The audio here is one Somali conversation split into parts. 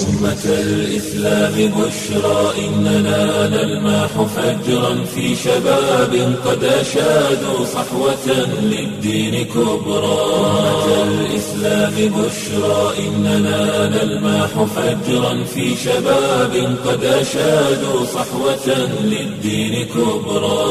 أمة الإسلام بشرى إننا نلمح فجرا في شباب قد أشادوا صحوة للدين كبرى أمة الإسلام بشرى إننا نلمح فجرا في شباب قد أشادوا صحوة للدين كبرى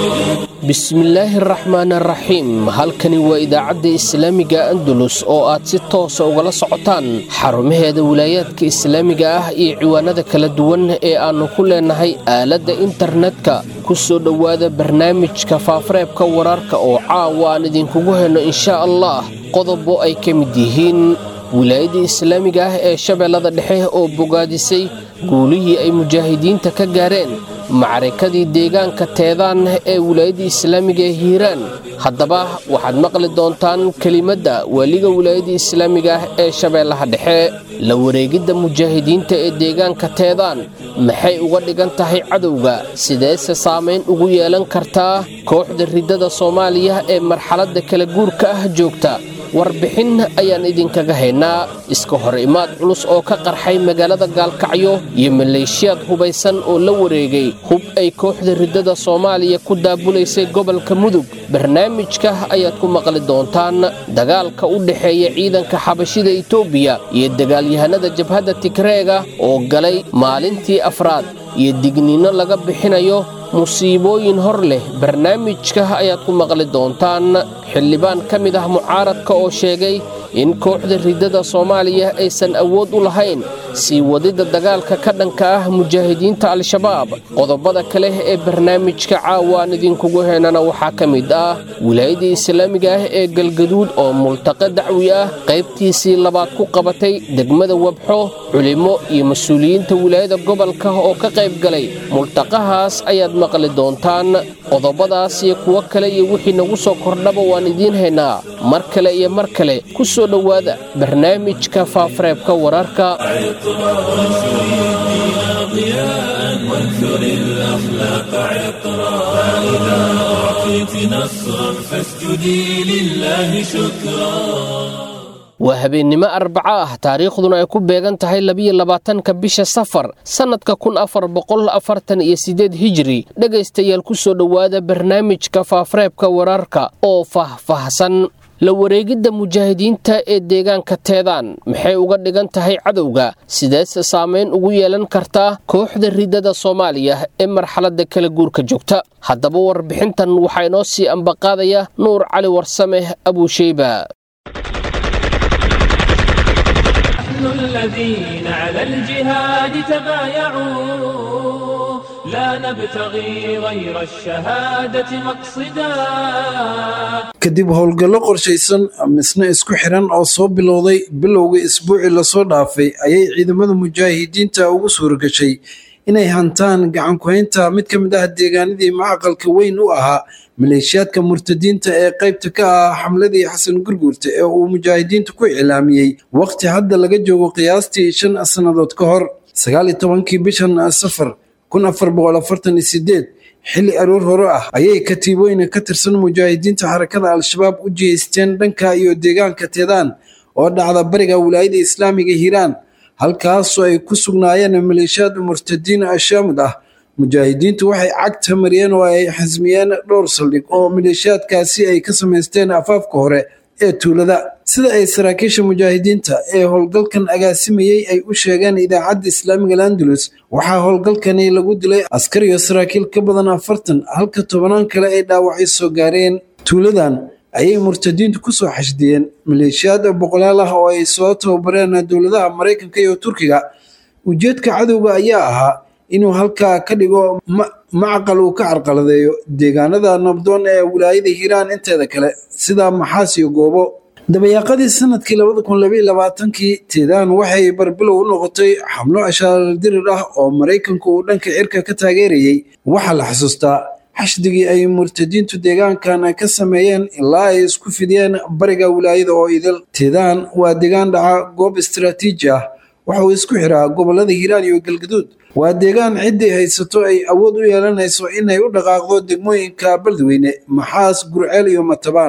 bismillaahi araxmaan araxiim halkani waa idaacadda islaamiga andalus oo aad si toosa ugala socotaan xarumaheeda wilaayaadka islaamiga ah iyo ciwaanada kala duwan ee aannu ku leenahay aaladda internetka ku soo dhowaada barnaamijka faafareebka wararka oo caawa aan idinkugu helno inshaa allah qodobo ay ka mid yihiin wilaayadda islaamiga ah ee shabeellada dhexe oo bogaadisay guulihii ay mujaahidiinta ka gaareen macarikadii deegaanka teedaan ee wilaayadda islaamiga ee hiiraan haddaba waxaad maqli doontaan kelimadda weliga wilaayadda islaamiga ah ee shabeellaha dhexe la wareegidda mujaahidiinta ee deegaanka teedaan maxay uga dhigan tahay cadowga sideese saamayn ugu yeelan kartaa kooxda riddada soomaaliya ee marxaladda kala guurka ah joogta warbixin ayaan idinkaga haynaa iska hor imaad culus oo ka qarxay magaalada gaalkacyo iyo maleeshiyaad hubaysan oo la wareegay hub ay kooxda riddada soomaaliya ku daabulaysay gobolka mudug barnaamijka ayaad ku maqli doontaan dagaalka u dhexeeya ciidanka xabashida itoobiya iyo dagaalyahanada jabhadda tigreega oo galay maalintii afraad iyo digniinno laga bixinayo musiibooyin hor leh barnaamijka ayaad ku maqli doontaan xildhibaan ka mid ah mucaaradka oo sheegay in kooxda riddada soomaaliya aysan awood u lahayn sii wadidda dagaalka ka dhanka ah mujaahidiinta al-shabaab qodobada kale ee barnaamijka caawaan idinkugu heenana waxaa ka mid ah wilaayadda islaamiga ah ee galgaduud oo multaqo dacwi ah qaybtiisii labaad ku qabatay degmada wabxo culimmo iyo mas-uuliyiinta wilaayada gobolka oo ka qayb galay multaqahaas ayaad maqli doontaan qodobadaas iyo kuwo kale iyo wixii nagu soo kordhaba waan idiin haynaa mar kale iyo mar kale ku soo dhowaada barnaamijka faafareebka wararka وانثر الأخلاق عطرا فإذا أعطيت نصرا فاسجدي لله شكرا waa habeennimo arbaco ah taariikhduna ay ku beegan tahay labiyo labaatanka bisha safar sannadka kun afar boqol afartan iyo siddeed hijiri dhegaystayaal ku soo dhowaada barnaamijka faafareebka wararka oo faahfaahsan la wareegidda mujaahidiinta ee deegaanka teedaan maxay uga dhigan tahay cadowga sideese saamayn ugu yeelan kartaa kooxda riddada soomaaliya ee marxaladda kala guurka joogta haddaba warbixintan waxaa inoo sii ambaqaadaya nuur cali warsame abuusheyba الذين على الجهاد تبايعوا لا نبتغي غير الشهادة مقصدا kadib howlgallo qorshaysan misna isku xiran oo soo bilowday bilowga isbuucii lasoo dhaafay ayay ciidamada mujaahidiinta ugu suuragashay inay hantaan gacan ku-haynta mid ka mid ah deegaanadii macaqalka weyn u ahaa maleeshiyaadka murtadiinta ee qaybta ka ah xamladii xasan gurguurta ee uu mujaahidiintu ku iclaamiyey waqti hadda laga joogo qiyaastii shan sannadood ka hor sagaal iyo tobankii bishan safar kun afar boqol afartan iyo sideed xilli aroor hore ah ayay katiibooyin ka tirsan mujaahidiinta xarakada al-shabaab u jihaysteen dhanka iyo deegaanka teedaan oo dhacda bariga wilaayada islaamiga hiiraan halkaasoo ay ku sugnaayeen maleeshiyaad murtadiin ashaamud ah mujaahidiintu waxay cagta mariyeen oo ay xasmiyeen dhowr saldhig oo maleeshiyaadkaasi ay ka samaysteen afaafka hore ee tuulada sida ay saraakiisha mujaahidiinta ee howlgalkan agaasimayey ay u sheegeen idaacadda islaamiga landalus waxaa howlgalkani lagu dilay askar iyo saraakiil ka badan afartan halka tobanaan kale ay dhaawacyo soo gaareen tuuladan ayay murtadiintu kusoo xashdiyeen maleeshiyaad boqolaal ah oo ay soo tababareen dowladaha maraykanka iyo turkiga ujeedka cadowga ayaa ahaa inuu halkaa ka dhigo macaqal uu ka carqaladeeyo deegaanada nabdoon ee wilaayada hiiraan inteeda kale sida maxaas iyo goobo dabayaaqadii sanadkii labada kun labaiyo labaatankii teedaan waxay barbilow u noqotay xamlo ashaaldirir ah oo maraykanku uu dhanka cirka ka taageerayey waxaa la xasuustaa xashdigii ay murtadiintu deegaankan ka sameeyeen ilaa ay isku fidiyeen bariga wilaayada oo idil teedaan waa deegaan dhaca goob istaraatiiji ah waxa uu isku xiraa gobolada hiiraan iyo galgaduud waa deegaan ciddii haysato ay awood u yeelanayso inay u dhaqaaqdo degmooyinka baldweyne maxaas gurceel iyo matabaan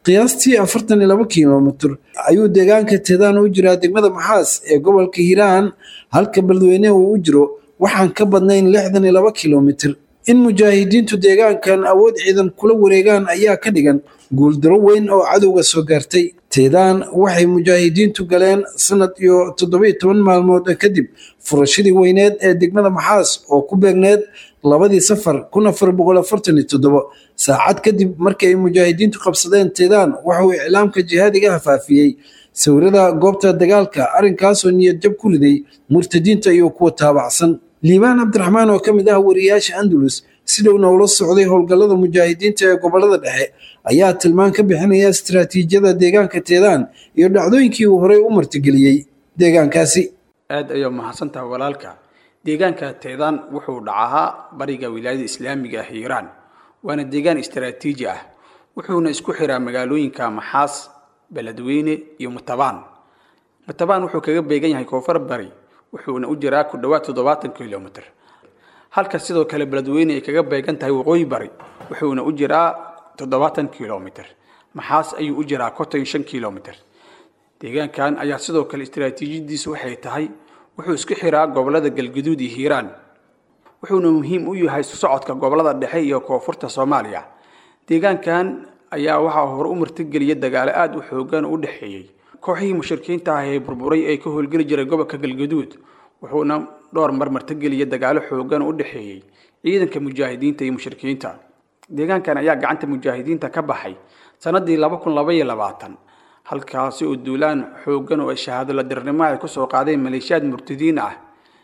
qiyaastii afartan iyo laba kilomitir ayuu deegaanka teedaan u jiraa degmada maxaas ee gobolka hiiraan halka beledweyne uu u jiro waxaan ka badnayn lixdan iyo laba kilomitir in mujaahidiintu deegaankan awood ciidan kula wareegaan ayaa ka dhigan guuldaro weyn oo cadowga soo gaartay teedaan waxay mujaahidiintu galeen sanad iyo toddobiyo toban maalmood kadib furashadii weyneed ee degmada maxaas oo ku beegneed labadii safar kun afar boqol afartan iyo toddobo saacad kadib markii ay mujaahidiintu qabsadeen teedaan waxauu iclaamka jihaadiga hafaafiyey sawirada goobta dagaalka arrinkaasoo niyad jab ku riday murtadiinta iyo kuwa taabacsan liibaan cabdiraxmaan oo ka mid ah wariyaasha andalus si dhowna ula socday howlgallada mujaahidiinta ee gobolada dhexe ayaa tilmaan ka bixinaya istaraatiijiyada deegaanka teedaan iyo dhacdooyinkii uu horey u martigeliyey deegaankaasi aad ayaa mahadsantaha walaalka deegaanka teedaan wuxuu dhacahaa bariga wilaayada islaamiga ah hiiraan waana deegaan istaraatiiji ah wuxuuna isku xiraa magaalooyinka maxaas beledweyne iyo mutabaan mutabaan wuxuu kaga beegan yahay koonfur bari wuxuuna u jiraa ku dhowaad toddobaatan kilomitr halka sidoo kale beledweyne ay kaga beegan tahay waqooyi bari wuxuuna u jiraa toddobaatan kilomitr maxaas ayuu u jiraa konton iyo shan kilomitr deegaankan ayaa sidoo kale istaraatiijiyadiisu waxay tahay wuxuu isku xiraa gobolada galguduud iyo hiiraan wuxuuna muhiim u yahay socodka gobolada dhexe iyo koonfurta soomaaliya deegaankan ayaa waxaa hore u martigeliya dagaalo aada u xoogan u dhexeeyey kooxihii mushrikiinta ah ee burburay ee ka howlgeli jiray gobolka galguduud wuxuuna dhowr mar martigeliya dagaalo xoogan u dhexeeyey ciidanka mujaahidiinta iyo mushrikiinta deegaankan ayaa gacanta mujaahidiinta ka baxay sanadii laba kun laba iyo labaatan halkaasi oo duulaan xoogan oo ay shahaado la dirnimo ay kusoo qaadeen maleeshiyaad murtadiin ah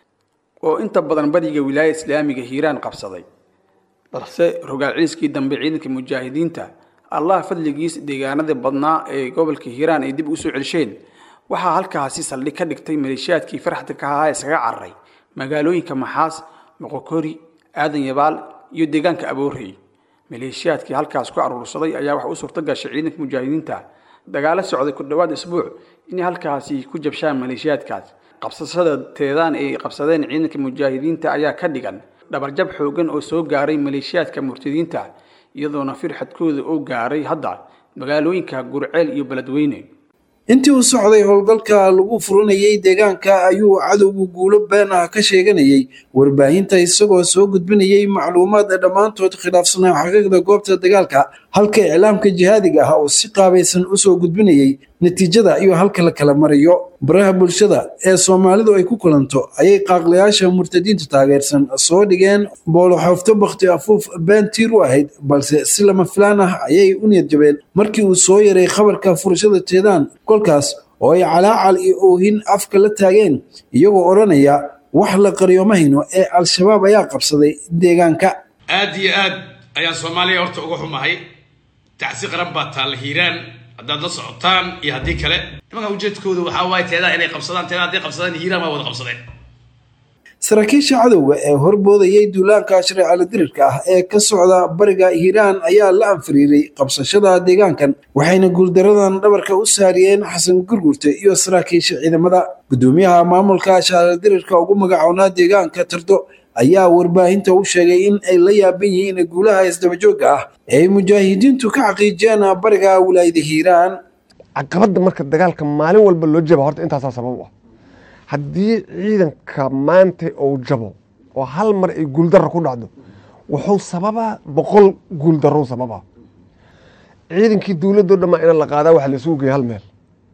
oo inta badan bariga wilaaya islaamiga hiiraan qabsaday balse rogaal ciliskii dambe ciidanka mujaahidiinta allah fadligiis deegaanadii badnaa ee gobolka hiiraan ay dib usoo celsheen waxaa halkaasi saldhig ka dhigtay maleeshiyaadkii farxda ka ahaa isaga cararay magaalooyinka maxaas moqokori aadan yabaal iyo deegaanka aboorey maleeshiyaadkii halkaas ku aruursaday ayaa waxa u suurto gashay ciidanka mujaahidiinta dagaalo socday ku dhowaad isbuuc inay halkaasi ku jabshaan maleeshiyaadkaas qabsashada teedaan ay qabsadeen ciidanka mujaahidiinta ayaa ka dhigan dhabarjab xoogan oo soo gaaray maleeshiyaadka murtadiinta iyadoona firxadkooda oo gaaray hadda magaalooyinka gurceel iyo beledweyne intii uu socday howlgalka lagu furanayay deegaanka ayuu cadowgu guulo been ah ka sheeganayay warbaahinta isagoo soo gudbinayay macluumaad dhammaantood khilaafsanaa xaqiiqda goobta dagaalka halka iclaamka jihaadiga ah oo si qaabaysan usoo gudbinayay natiijada iyo halka la kala marayo baraha bulshada ee soomaalidu ay ku kulanto ayay qaaqlayaasha murtadiinta taageersan soo dhigeen booloxoofto bakhti afuuf been tiir u ahayd balse si lama filaan ah ayay u niyad jabeen markii uu soo yaray khabarka furashada teedaan kolkaas oo ay calaacal iyo oohin afka la taageen iyagoo odhanaya wax la qariyo ma hayno ee al-shabaab ayaa qabsaday deegaanka aad iyo aad ayaan soomaaliya horta uga xumahay tacsi qaran baa taalla hiiraan haddaad la socotaan iyo haddii kale nimanka ujeedkooda waxaa waaye teedaa inay qabsadaan teedaa hadday qabsadaan hiiraan waa wada qabsadeen saraakiisha cadowga ee horboodayay duulaanka shareecala dirirka ah ee ka socda bariga hiiraan ayaa la anfariiray qabsashada deegaankan waxayna guuldaradan dhabarka u saariyeen xasan gurgurte iyo saraakiisha ciidamada gudoomiyaha maamulka shareecala dirirka ugu magacoonaa deegaanka tardo ayaa warbaahinta u sheegay in ay la yaaban yihiin guulaha isdabajooga ah ee ay mujaahidiintu ka xaqiijiyeen bariga wilaayada hiiraan caqabadda marka dagaalka maalin walba loo jaba horta intaasaa sabab u ah haddii ciidanka maanta uu jabo oo hal mar ay guuldarra ku dhacdo wuxuu sababaa boqol guuldarrow sababaa ciidankii dowladdo dhammaa ina la qaadaa waxa laisugu geeya hal meel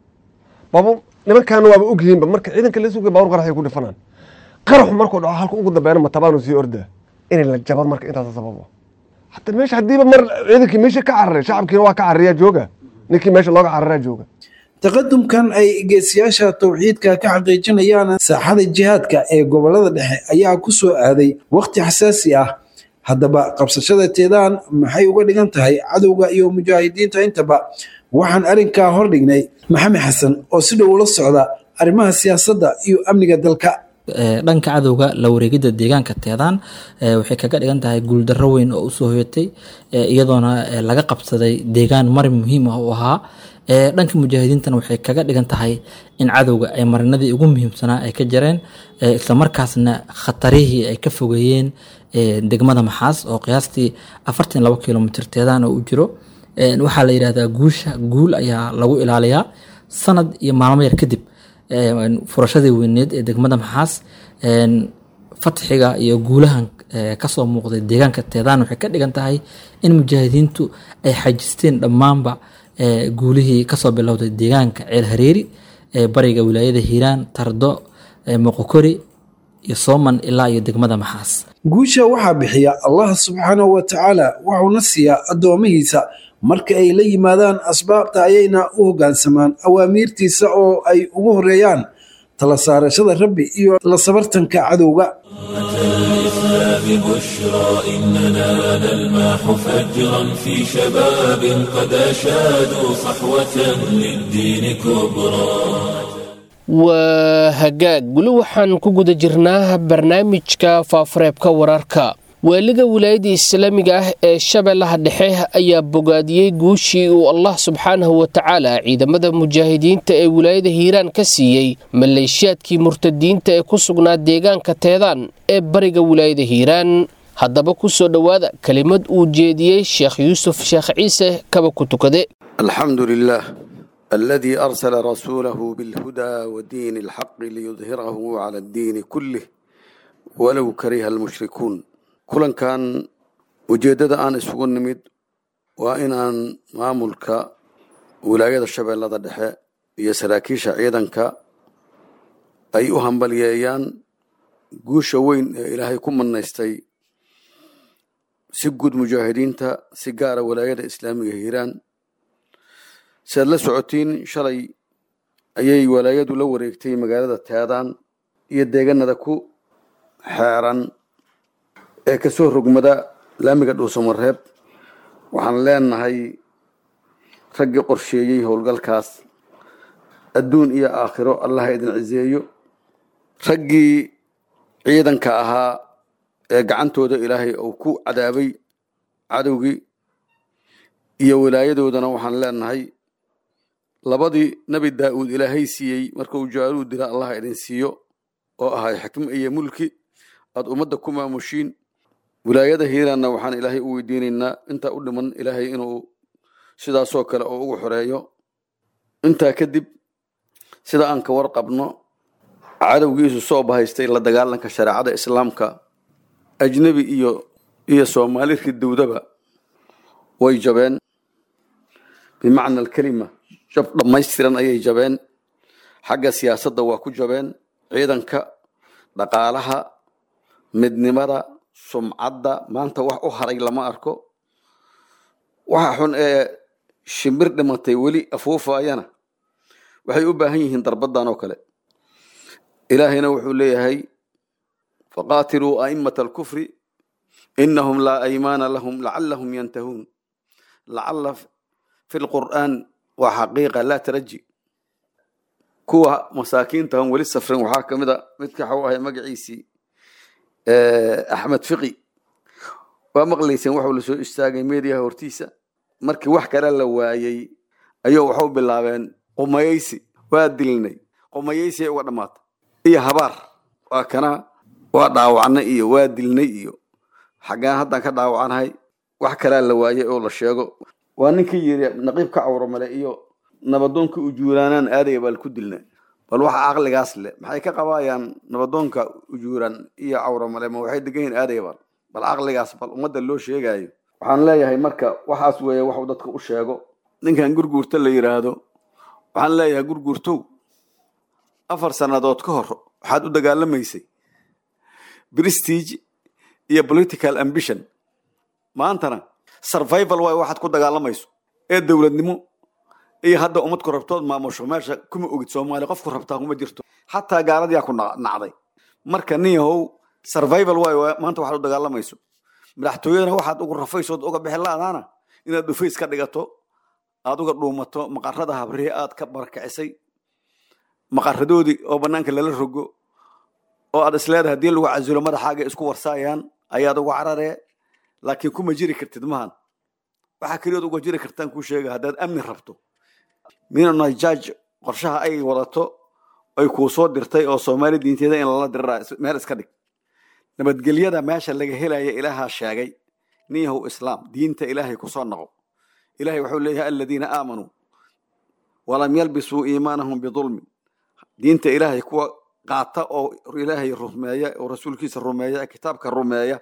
baba nimankaana waaba ogyihiinba marka ciidanka laisugu geeya baabuur qaraxay ku dhifanaan qaraxu markuu dhaco halka ugu dambeena matabaanu sii ordaa inay la jaba marka intaasa sabab ah hata meesha haddiiba mar ciidankii meesha ka cararay shacabkiina waa ka carariyaa jooga ninkii meesha looga cararaa jooga taqadumkan ay geesiyaasha tawxiidka ka xaqiijinayaan saaxada jihaadka ee gobolada dhexe ayaa ku soo aaday wakhti xasaasi ah haddaba qabsashada teedaan maxay uga dhigan tahay cadowga iyo mujaahidiinta intaba waxaan arrinkaa hordhignay maxamed xasan oo si dhow ula socda arrimaha siyaasadda iyo amniga dalka dhanka cadowga la wareegidda deegaanka teedaan waxay kaga dhigan tahay guuldarro weyn oo usoo hoyatay iyadoona laga qabsaday deegaan marin muhiim ah u ahaa dhanka mujaahidiintana waxay kaga dhigan tahay in cadowga ay marinadii ugu muhiimsanaa ay ka jareen islamarkaasna khatarihii ay ka fogeeyeen degmada maxaas oo qiyaastii afartan labo kilomitr teedaan oo u jiro Een, waxaa la yidhahdaa guusha guul ayaa lagu ilaaliyaa sanad iyo maalmo yar kadib een, furashadii weyneed ee degmada maxaas een, fatxiga iyo guulahan ee, kasoo muuqday deegaanka teedaan waxay ka dhigan tahay in mujaahidiintu ay xajisteen dhammaanba ee, guulihii kasoo bilowday deegaanka ceel hareeri ee bariga wilaayada hiiraan tardo ee, moqokori iyo sooman ilaa iyo degmada maxaas guusha waxaa bixiya allah subxaanahu wa tacaala wuxuuna siiyaa addoomihiisa marka ay la yimaadaan asbaabta ayayna u hoggaansamaan awaamiirtiisa oo ay ugu horeeyaan tala saarashada rabbi iyo la sabartanka cadowga الإسلام بشرى إننا نلمح فجرا في شباب قد أشادوا صحوة للدين كبرى waa hagaag weli waxaan ku guda jirnaa barnaamijka faafareebka wararka waaliga wilaayadda islaamiga ah ee shabeellaha dhexe ayaa bogaadiyey guushii uu allah subxaanahu wa tacaala ciidamada mujaahidiinta ee wilaayada hiiraan ka siiyey maleeshiyaadkii murtadiinta ee ku sugnaa deegaanka teedaan ee bariga wilaayada hiiraan haddaba ku soo dhowaada kelimad uu jeediyey sheekh yuusuf sheekh ciise kaba ku tukade الحمد لله الذي أرسل رسوله بالهدى ودين الحق ليظهره على الدين كله ولو كره المشركون كلن كان ujeedada aan isugu nimid waa inaan maamulka wilaayada shabeellada dhexe iyo saraakiisha ciidanka ay u hambalyeeyaan guusha weyn ee ilaahay ku manaystay si guud mujaahidiinta si gaara wilaayada islaamiga hiiraan si aad la socotiin shalay ayay walaayadu la wareegtay magaalada teedaan iyo deeganada ku xeeran ee kasoo rogmada laamiga dhuusamareeb waxaan leenahay raggii qorsheeyey howlgalkaas adduun iyo aakhiro allaha idin ciseeyo raggii ciidanka ahaa ee gacantooda ilaahay uu ku cadaabay cadowgii iyo wilaayadoodana waxaan leenahay labadii nebi daa'uud ilaahay siiyey marka uu jaaluud dila allaha idin siiyo oo ahay xikmo iyo mulki aad ummadda ku maamushiin wilaayada hiiraanna waxaan ilaahay u weydiinaynaa intaa u dhiman ilaahay inuu sidaasoo kale oo ugu xoreeyo intaa kadib sida aan ka warqabno cadowgiisu soo bahaystay la dagaalanka shareecada islaamka ajnebi iyo iyo soomaali ridowdaba way jabeen bimacna alkelima jab dhammaystiran ayay jabeen xagga siyaasadda waa ku jabeen ciidanka dhaqaalaha midnimada sumcadda maanta wax u haray lama arko waxa xun ee shimbir dhimatay weli afuufaayana waxay u baahan yihiin darbadan oo kale ilaahayna wuxuu leeyahay faqaatiluu a'immata alkufri inahum laa aymaana lahum lacalahum yantahuun lacala fi lqur'aan waa xaqiiqa laa taraji kuwa masaakiinta on weli safrin waxaa kamid a midka waxau ahay magaciisii axmed fiqi waa maqlayseen waxuu lasoo istaagay mediaha hortiisa markii wax kale la waayey ayuu waxu bilaabeen qumayeysi waa dilnay qumayeysi ay uga dhamaata iyo habaar waa kana waa dhaawacnay iyo waa dilnay iyo xaggaan haddaan ka dhaawacanahay wax kalea la waayey oo la sheego waa ninkii yiri naqiibka cawramale iyo nabadoonka ujuuraanaan aadaya baa laku dilna bal waxa caqligaas leh maxay ka qabaayaan nabadoonka ujuuraan iyo cawramale ma waxay degan yihin aadaya bal bal caqligaas bal ummadda loo sheegayo waxaan leeyahay marka waxaas weeye waxuu dadka u sheego ninkan gurguurta la yiraahdo waxaan leeyahay gurguurtow afar sannadood ka hor waxaad u dagaalamaysay prestige iyo political ambition maantana survival waay waxaad ku dagaalamayso ee dowladnimo iyo hadda ummad ku rabtood maamusho meesha kuma ogid soomaaliya qofku rabtaa kuma jirto xataa gaaladiyaa ku nacday marka nin yahow survival waay maanta waxaad u dagaalamayso madaxtooyadana waxaad ugu rafaysood uga bixi la-daana inaad dhufays ka dhigato aad uga dhuumato maqarada habrihi aad ka barakacisay maqaradoodii oo banaanka lala rogo oo aad isleedahay hadii lagu casulo madaxaaga isku warsaayaan ayaad uga cararee laakiin kuma jiri kartid mahan waxaa keliyood uga jiri kartaan kuu sheega haddaad amni rabto minanajaaj qorshaha ay wadato ay kuu soo dirtay oo soomaali diinteeda in lala diriraa meel iska dhig nabadgelyada meesha laga helaya ilaahaa sheegay nin yahow islaam diinta ilaahay kusoo noqo ilahay wuxuu leeyahay aladiina aamanuu walam yalbisuu iimaanahum bidulmin diinta ilaahay kuwa qaata oo ilaahay rumeeya oo rasuulkiisa rumeeya ee kitaabka rumeeya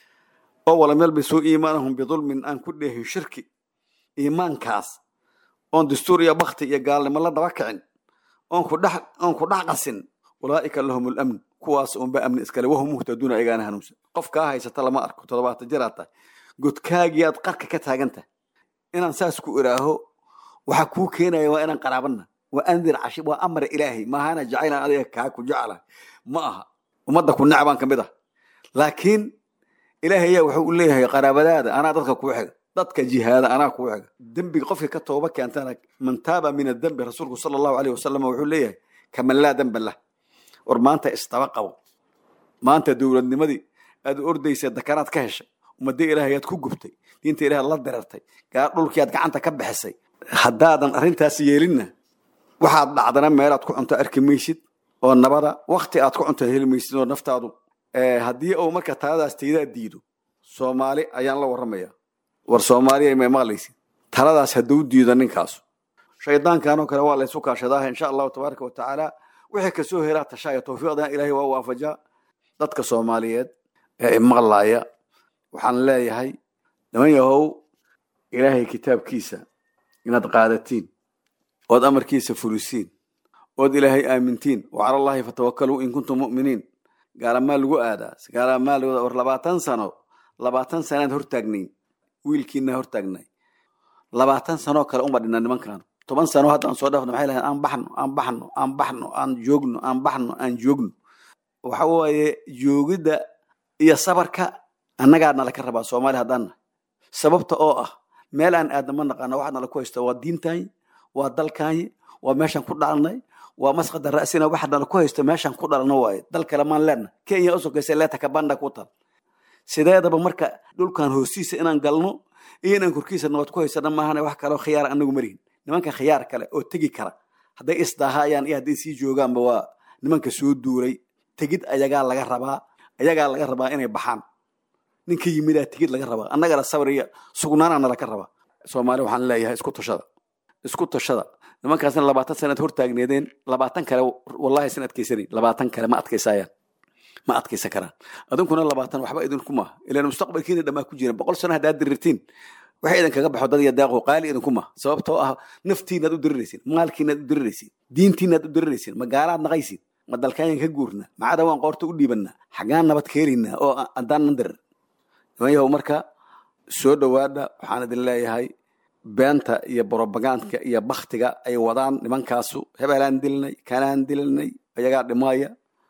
oo walam yalbisuu iimaanahum bidulmin aan ku dheehin shirki iimaankaas oon dastuur iyo bakti iyo gaalnimo la daba kicin oon ku dhex oon ku dhex qasin ulaa'ika lahum lamn kuwaas unba amni iskale wahum muhtaduuna ayagaana hanuunsan qof kaa haysata lama arko toddobaatan jiraad tahay godkaagii aad qarka ka taagan tahay inaan saas ku iraaho waxa kuu keenaya waa inaan qaraabana waa andir cashi waa amar ilaahay maahana jacaylan adiga kaa ku jeclahay ma aha ummadda ku necbaan ka mid ah laakiin ilaahay ayaa wuxuu u leeyahay qaraabadaada anaa dadka kuu xiga dadka jihaada anaa kuu xiga dembiga qofka ka tooba keentana man taaba min adembi rasuulku sala allahu aleyh wasalam wuxuu leeyahay kaman laa demba lah war maanta isdaba qabo maanta dowladnimadii aad ordaysa dakanaad ka heshay ummadda ilaahay aad ku gubtay diinta ilaah la dirartay gaar dhulkii aad gacanta ka bixisay haddaadan arrintaas yeelinna waxaad dhacdana meelaad ku cunto arki maysid oo nabada wakti aad ku cunto heli maysid oo naftaadu haddii uu marka taladaas taydaa diido soomaali ayaan la warramaya war soomaaliya may maqlaysid taladaas hadduu diido ninkaasu shaydaankanoo kale waa laysu kaashadaa insha allahu tabaaraka wa tacaala wixii kasoo heraa tashaaya tawfiiqdana ilaahay waa waafajaa dadka soomaaliyeed ee imaqlaaya waxaan leeyahay niman yahow ilaahay kitaabkiisa inaad qaadatiin ood amarkiisa fulisiin ood ilaahay aamintiin wa cala allahi fatawakkaluu in kuntum mu'miniin gaalamaa lagu aadaa gaalamaa lagu war labaatan sano labaatan sanaad hortaagnayn wiilkiina hortaagnay labaatan sanoo kale uma dhina nimankan toban sano haddaan soo dhaafno maxay lahayn aan baxno aan baxno aan baxno aan joogno aan baxno aan joogno waxa waaye joogidda iyo sabarka annagaa nala ka rabaa soomaali haddaan nahay sababta oo ah meel aan aadna ma naqaano waxaa nala ku haysta waa diintaanyi waa dalkaanyi waa meeshaan ku dhalanay waa masqada ra'sina waxa nala ku haysta meeshaan ku dhalano waaye dal kale maan leenna kenya u sokaysa leeta kabanda ku tal sideedaba marka dhulkan hoostiisa inaan galno iyo inaan korkiisa nabad ku haysana maahane wax kaleo khiyaar anagu marihin nimanka khiyaar kale oo tegi kara hadday isdaahayaan iyo hadday sii joogaanba waa nimanka soo duuray tegid ayagaa laga rabaa ayagaa laga rabaa inay baxaan ninka yimidaa tegid laga rabaa annagana sabr iyo sugnaanaana laga rabaa soomaali waxaan leeyahay isku tashada isku tashada nimankaasna labaatan sanaad hortaagneedeen labaatan kale wallahi sin adkaysanayn labaatan kale ma adkaysayaan ma adkaysan karaan adinkuna labaatan waxba idinku maaha ilan mustaqbalkiina dhammaa ku jira boqol sano haddaad dirirtiin waxa idinkaga baxo dad iyo daaqo qaali idinku maaha sababtoo ah naftiinaad u diriraysin maalkiinaad u diriraysin diintiinaad u diriraysin magaalaad naqaysin ma dalkaayan ka guurnaa macada waan qoorta u dhiibannaa xaggaan nabad ka helaynaa oo haddaanan dirir niman yahow marka soo dhowaada waxaan idin leeyahay beenta iyo brobagandka iyo baktiga ay wadaan nimankaasu hebelaan dilinay kanaan dilinay ayagaa dhimaaya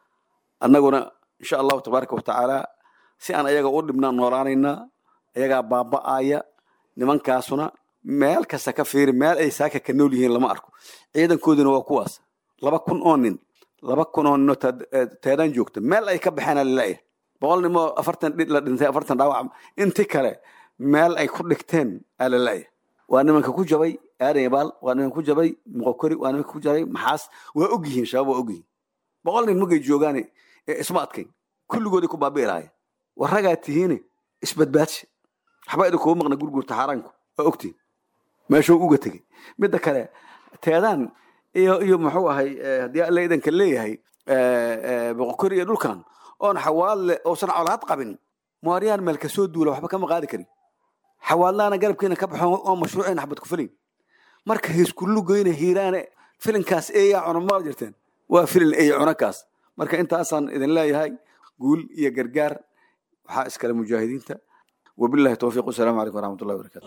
annaguna insha allahu tabaaraka wa tacaala si aan ayaga u dhibnaan noolaanaynaa ayagaa baaba'aya nimankaasuna meel kasta ka fiiri meel ay saaka ka nool yihiin lama arko ciidankooduna waa kuwaas laba kun oo nin laba kun oo ninoo teedaan joogta meel ay ka baxeen laleeyahay boqol nimoo afartan la dhintay afartan dhaawac inti kale meel ay ku dhigteen aa laleeyahay waa nimanka ku jabay aadan yabaal waa nimanka ku jabay muqokori waa nimanka ku jabay maxaas waa og yihiin shabaab waa og yihiin boqol nin markay joogaane isma adkayn kulligooday ku baabi'i lahayen war ragaa tihiine isbadbaadsi waxba idinkuu maqna gurgurta xaaraanku waa ogtihin meeshuu uga tegey midda kale teedaan iyo iyo muxuu ahay haddii alla idanka leeyahay boqokori iyo dhulkan oon xawaadle oosan colaad qabin muwaryaan meel kasoo duula waxba kama qaadi karin xawaadlaana garabkiina ka baxo oo mashruuciina xabad ku filin marka hiiskulugeyna hiiraane filinkaas eeyaa cuna ma jirteen waa filin eeya cunakaas marka intaasaan idin leeyahay guul iyo gargaar waxaa iskale mujaahidiinta وبالله التوفيق والسلام عليكم ورحمة الله وبركاته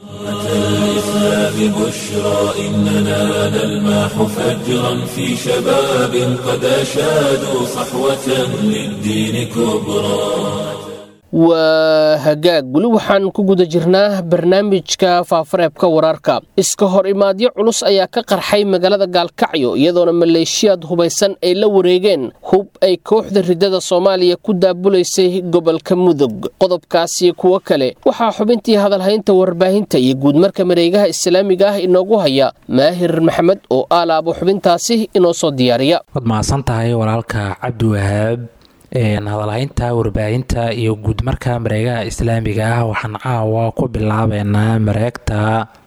الإسلام بشرى إننا نلمح فجرا في شباب قد أشادوا صحوة للدين كبرى waa hagaag weli waxaan ku guda jirnaa barnaamijka faafareebka wararka iska hor imaadyo culus ayaa ka qarxay magaalada gaalkacyo iyadoona maleeshiyaad hubaysan ay la wareegeen hub ay kooxda ridada soomaaliya ku daabulaysay gobolka mudug qodobkaasi kuwo kale waxaa xubintii hadalhaynta warbaahinta iyo guudmarka mareegaha islaamiga ah inoogu haya maahir maxamed oo aalaabo xubintaasi inoo soo diyaariya waad mahadsan tahay walaalka cabdiwahaab hadalhaynta warbaahinta iyo guudmarka mareegaha islaamiga ah waxaan caawa ku bilaabeynaa mareegta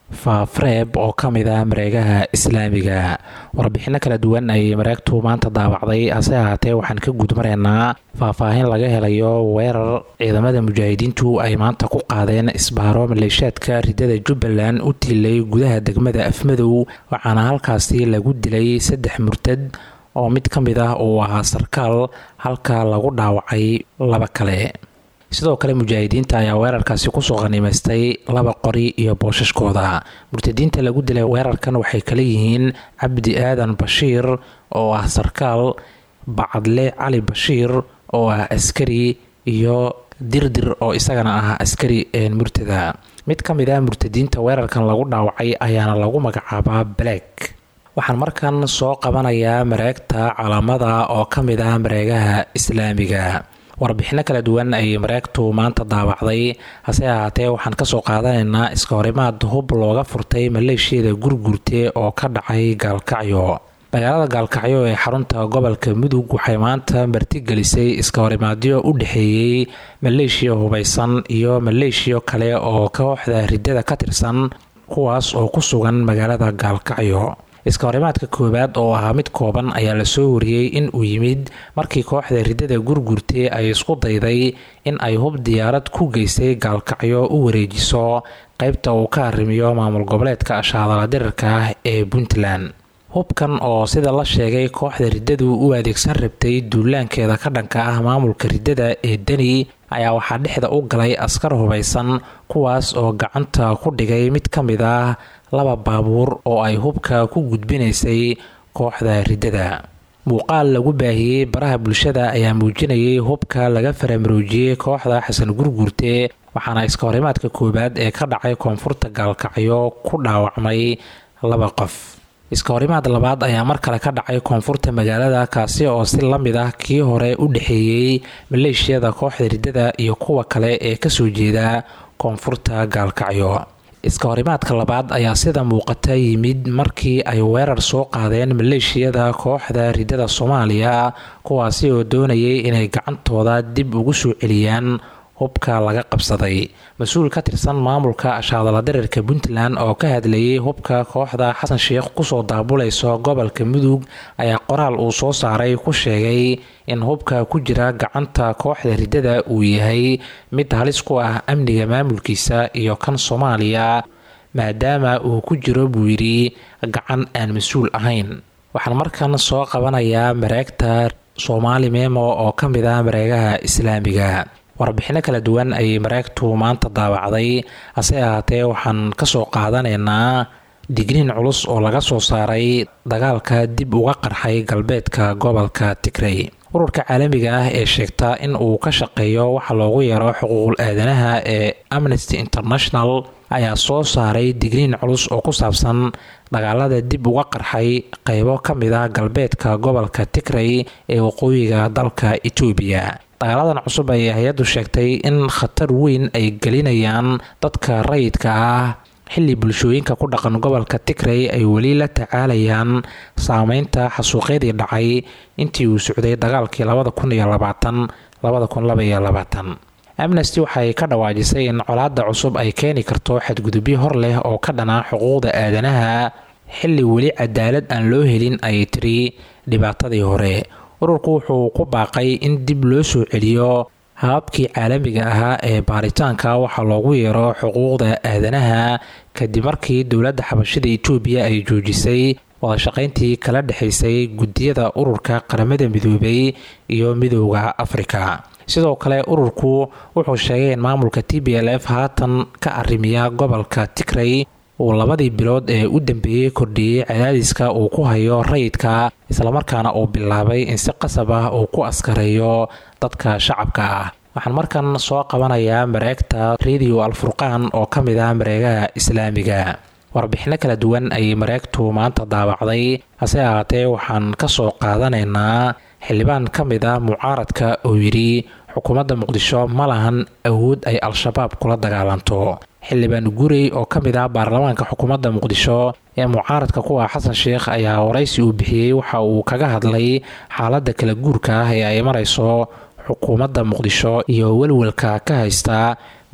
faafreeb oo ka mid ah mareegaha islaamiga warbixino kala duwan ayay mareegtu maanta daabacday hase ahaatee waxaan ka gudmaraynaa faahfaahin laga helayo weerar ciidamada mujaahidiintu ay maanta ku qaadeen isbaaro maleeshaadka ridada jubbaland u tiilay gudaha degmada afmadow waxaana halkaasi lagu dilay saddex murtad oo mid ka mid ah uu ahaa sarkaal halka lagu dhaawacay laba kale sidoo kale mujaahidiinta ayaa weerarkaasi kusoo qanimaystay laba qori iyo boosashkooda murtadiinta lagu dilay weerarkan waxay kala yihiin cabdi aadan bashiir oo ah sarkaal bacadle cali bashiir oo ah askari iyo dirdir oo isagana ah askari murtada mid ka mid ah murtadiinta weerarkan lagu dhaawacay ayaana lagu magacaabaa black waxaan markan soo qabanayaa mareegta calaamada oo ka mid ah mareegaha islaamiga warbixino kala duwan ayay mareegtu maanta daawacday hase ahaatee waxaan kasoo qaadanaynaa iska horimaad hub looga furtay maleeshiyada gurgurte oo ka dhacay gaalkacyo magaalada gaalkacyo ee xarunta gobolka mudug waxay maanta martigelisay iska horimaadyo u dhexeeyey maleeshiya hubaysan iyo maleeshiyo kale oo kooxda ridada ka tirsan kuwaas oo ku sugan magaalada gaalkacyo iska horimaadka koowaad oo ahaa mid kooban ayaa lasoo wariyey in uu yimid markii kooxda ridada gurgurte ay isku dayday in ay hub diyaarad ku geysay gaalkacyo u wareejiso qaybta uu ka arrimiyo maamul goboleedka ashaadala dirirka ah ee puntland hubkan oo sida la sheegay kooxda riddadu u adeegsan rabtay duulaankeeda ka dhanka ah maamulka riddada ee deni ayaa waxaa dhexda u galay askar hubaysan kuwaas oo gacanta ku dhigay mid ka mid ah laba baabuur oo ay hubka ku gudbinaysay kooxda riddada muuqaal lagu baahiyey baraha bulshada ayaa muujinayay hubka laga faramaroojiyey kooxda xasan gurgurte waxaana iska horimaadka koowaad ee ka dhacay koonfurta gaalkacyo ku dhaawacmay laba qof iska horimaad labaad ayaa mar kale ka dhacay koonfurta magaalada kaasi oo si la mid ah kii hore u dhexeeyey maleeshiyada kooxda riddada iyo kuwa kale ee kasoo jeeda koonfurta gaalkacyo iska horimaadka labaad ayaa sida muuqata yimid markii ay weerar soo qaadeen maleeshiyada kooxda riddada soomaaliya kuwaasi oo doonayay inay gacantooda dib ugu soo celiyaan hubka laga qabsaday mas-uul ka tirsan maamulka ashaadala dirirka puntland oo ka hadlayay hubka kooxda xasan sheikh kusoo daabulayso gobolka mudug ayaa qoraal uu soo saaray ku sheegay in hubka ku jira gacanta kooxda riddada uu yahay mid halis ku ah amniga maamulkiisa iyo kan soomaaliya maadaama uu ku jiro buu yidhi gacan aan mas-uul ahayn waxaan markan soo qabanayaa mareegta soomaali memo oo ka mid ah mareegaha islaamiga warbixino kala duwan ayay mareegtu maanta daawacday hase ahaatee waxaan kasoo qaadanaynaa digniin culus oo laga soo saaray dagaalka dib uga qarxay galbeedka gobolka tigrey ururka caalamiga ah ee sheegta in uu ka shaqeeyo waxa loogu yeero xuquuqul aadanaha ee amnesty international ayaa soo saaray digniin culus oo ku saabsan dagaalada dib uga qarxay qeybo ka mid ah galbeedka gobolka tigrey ee waqooyiga dalka etoobiya dagaaladan cusub ayay hay-addu sheegtay in khatar weyn ay gelinayaan dadka rayidka ah xilli bulshooyinka ku dhaqan gobolka tigrey ay weli la tacaalayaan saameynta xasuuqyadii dhacay intii uu socday dagaalkii labada kun iyo labaatan labada kun laba iyo labaatan amnesty waxay ka dhawaajisay in colaadda cusub ay keeni karto xadgudubyo hor leh oo ka dhana xuquuqda aadanaha xilli weli cadaalad aan loo helin ayay tiri dhibaatadii hore ururku wuxuu ku baaqay in dib loo soo celiyo hababkii caalamiga ahaa ee baaritaanka waxaa loogu yeero xuquuqda aadanaha kadib markii dowladda xabashida etoobiya ay joojisay wadashaqayntii kala dhexaysay guddiyada ururka qaramada midoobay iyo midooda afrika sidoo kale ururku wuxuu sheegay in maamulka t b l f haatan ka arrimiya gobolka tigrey uu labadii bilood ee u dambeeyey kordhiyey cadaadiska uu ku hayo rayidka islamarkaana uu bilaabay in si qasab ah uu ku askareeyo dadka shacabka ah waxaan markan soo qabanayaa mareegta radio alfurqaan oo ka mid ah mareegaha islaamiga warbixino kala duwan ayay mareegtu maanta daawacday hase ahaatee waxaan kasoo qaadanaynaa xildhibaan ka mid ah mucaaradka oo yidhi xukuumadda muqdisho ma lahan awood ay al-shabaab kula dagaalanto xildhibaan gurey oo ka mid ah baarlamaanka xukuumadda muqdisho ee mucaaradka kuwa xasan sheikh ayaa waraysi uu bixiyey waxa uu kaga hadlay xaaladda kala guurka ah ee ay marayso xukuumadda muqdisho iyo welwelka ka haysta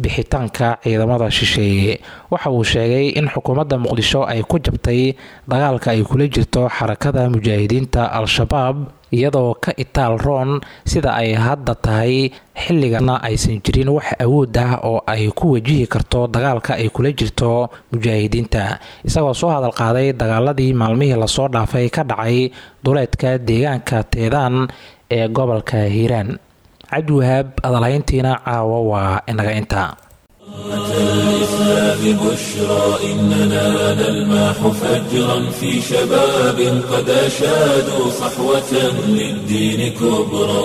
bixitaanka ciidamada shisheeye waxa uu sheegay in xukuumadda muqdisho ay ku jabtay dagaalka ay kula jirto xarakada mujaahidiinta al-shabaab iyadoo ka itaal roon sida ay hadda tahay xilligana aysan jirin wax awood ah oo ay ku wajihi karto dagaalka ay kula jirto mujaahidiinta isagoo soo hadal qaaday dagaaladii maalmihii lasoo dhaafay ka dhacay duleedka deegaanka teedaan ee gobolka hiiraan cabdiwahaab adalhayntiina caawa waa inaga inta الإسلام بشرى إننا نلمح فجرا في شباب قد أشادوا صحوة للدين كبرى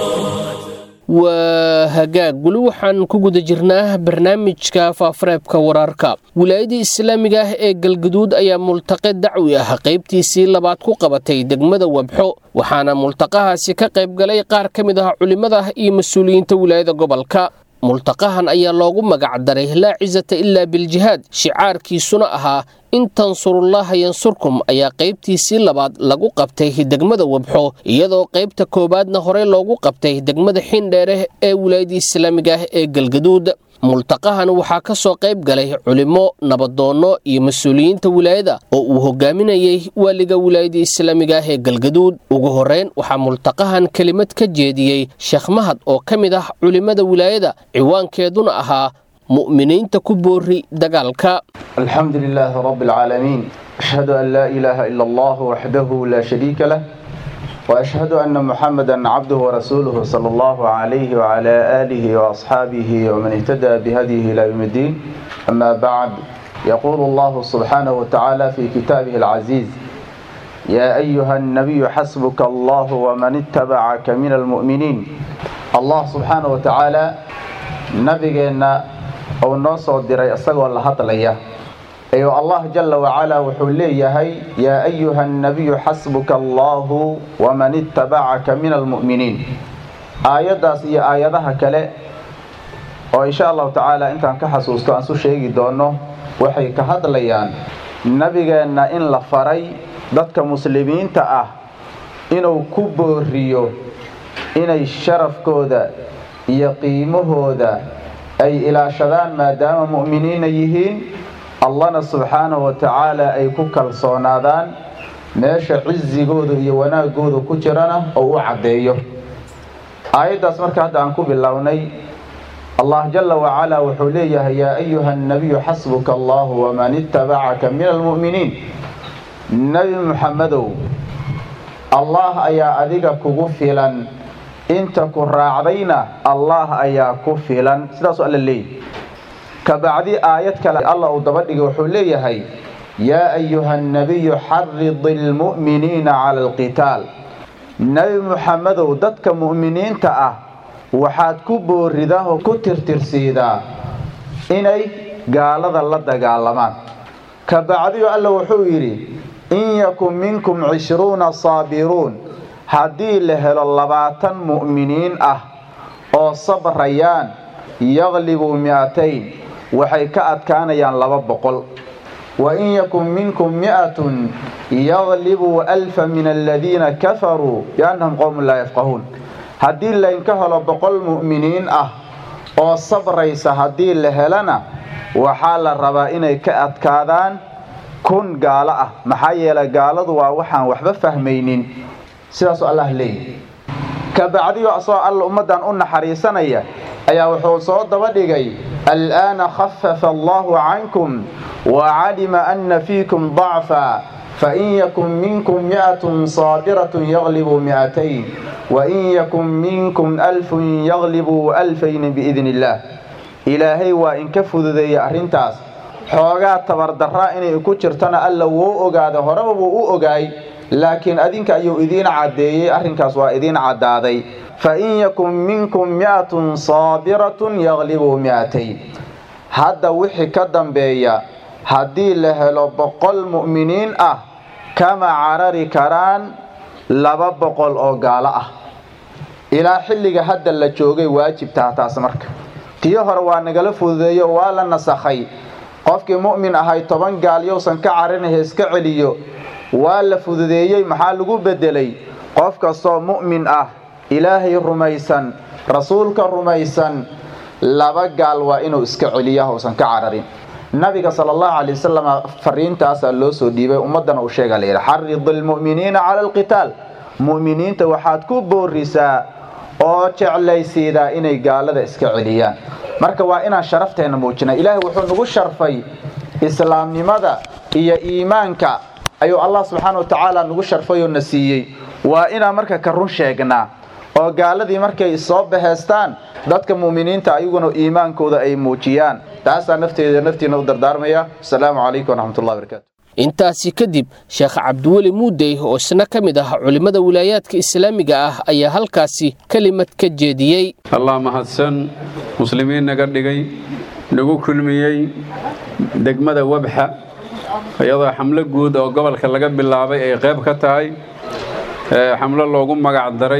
waa hagaag weli waxaan ku guda jirnaa barnaamijka faafareebka wararka wilaayadii islaamiga ah ee galgaduud ayaa multaqe dacwi ah qaybtiisii labaad ku qabatay degmada wabxo waxaana multaqahaasi ka qayb galay qaar ka mid ah culimmada iyo mas-uuliyiinta wilaayada gobolka multaqahan ayaa loogu magac daray laa cisata ilaa biljihaad shicaarkiisuna ahaa in tansurullaaha yansurkum ayaa qaybtiisii labaad lagu qabtay degmada wabxo iyadoo qaybta koowaadna horey loogu qabtay degmada xindheere ee wilaayadii islaamiga ah ee galgaduud multaqahan waxaa ka soo qayb galay culimmo nabadoonno iyo mas-uuliyiinta wilaayada oo uu hogaaminayey waaliga wilaayadii islaamiga ah ee galgaduud ugu horreyn waxaa multaqahan kelimad ka jeediyey sheekh mahad oo ka mid ah culimmada wilaayada ciwaankeeduna ahaa mu'miniinta ku boori dagaalka الحمد لله رب العالمين أشهد أن لا إله إلا الله وحده لا شريك له وأشهد أن محمدا عبده ورسوله صلى الله عليه وعلى آله وأصحابه ومن اهتدى بهديه إلى يوم الدين أما بعد يقول الله سبحانه وتعالى في كتابه العزيز يا أيها النبي حسبك الله ومن اتبعك من المؤمنين الله سبحانه وتعالى نبينا أو نصر دري أصغر الله هطليه ayuu allah jala wacalaa wuxuu leeyahay yaa ayuha annabiyu xasbuka allahu waman ittabacaka min almu'miniin aayaddaas iyo aayadaha kale oo insha allahu tacaala intaan ka xasuusto aan su sheegi doono waxay ka hadlayaan nabigeenna in la faray dadka muslimiinta ah inuu ku booriyo inay sharafkooda iyo qiimahooda ay ilaashadaan maadaama mu'miniina yihiin allahna subxaanahu wa tacaala ay ku kalsoonaadaan meesha cisigooda iyo wanaagooda ku jirana oo u caddeeyo aayaddaas marka hadda aan ku bilownay allah jala wacalaa wuxuu leeyahay yaa ayuha annabiyu xasbuka allahu waman ittabacaka min almu'miniin nebi muxamedow allah ayaa adiga kugu filan inta ku raacdayna allah ayaa ku filan sidaasuu alla leeyahy kabacdi aayad kale alla uu daba dhigay wuxuu leeyahay yaa ayuha annabiyu xaridi almu'miniina cala alqitaal nebi muxamedow dadka mu'miniinta ah waxaad ku booridaa oo ku tirtirsiidaa inay gaalada la dagaalamaan kabacdiyo alla wuxuu yidhi in yakun minkum cishruuna saabiruun haddii la helo labaatan mu'miniin ah oo sabrayaan yaqlibuu mi'atayn waxay ka adkaanayaan laba boqol wa in yakun minkum mi'atun yaqlibuu alfa min aladiina kafaruu biannahum qowmun laa yafqahuun haddii laynka helo boqol mu'miniin ah oo sabraysa haddii la helana waxaa la rabaa inay ka adkaadaan kun gaalo ah maxaa yeelay gaaladu waa waxaan waxba fahmaynin sidaasuu allah leeyahy kabacdiyo asagoo alla ummaddan u naxariisanaya ayaa wuxuu soo daba dhigay al'aana khafafa allahu cankum wacalima ana fiikum dacfa fain yakun minkum mi'atun saabiratun yaqlibuu mi'atayn wain yakun minkum alfun yaqlibuu alfayni biidni illaah ilaahay waa inka fududeeyey arrintaas xoogaa tabardarraa inay ku jirtana alla wuu ogaada horeba wuu u ogaay laakiin adinka ayuu idiin caddeeyey arrinkaas waa idiin caddaaday fain yakun minkum mi'atun saabiratun yaqlibuu mi'atayn hadda wixii ka dambeeya haddii la helo boqol mu'miniin ah kama carari karaan laba boqol oo gaalo ah ilaa xilliga hadda la joogay waajibtaha taas marka tii hore waa nagala fududeeyo waa la nasakhay qofkii mu'min ahay toban gaal yowsan ka carinaha iska celiyo waa la fududeeyey maxaa lagu beddelay qof kastoo mu'min ah ilaahay rumaysan rasuulka rumaysan laba gaal waa inuu iska celiya uusan ka cararin nabiga sala allahu calay wasalam fariintaasaa loo soo dhiibay ummaddana uu sheega layidhi xarid almu'miniina cala alqitaal mu'miniinta waxaad ku boorisaa oo jeclaysiidaa inay gaalada iska celiyaan marka waa inaan sharafteenna muujina ilaahay wuxuu nagu sharfay islaamnimada iyo iimaanka ayuu allah subxaana wa tacaala nagu sharfay oo na siiyey waa inaan marka ka run sheegnaa oo gaaladii markay soo baheystaan dadka mu'miniinta ayaguna iimaankooda ay muujiyaan taasaa nafteeda naftiina u dardaarmaya asalaamu calaykum waraxmatullahi barakatu intaasi kadib sheekh cabdiweli muudey oo isna ka mid ah culimmada wilaayaadka islaamiga ah ayaa halkaasi kelimad ka jeediyey allah mahadsan muslimiin naga dhigay nagu kulmiyey degmada wabxa iyadoo xamlo guud oo gobolka laga bilaabay ay qayb ka tahay xamlo loogu magac daray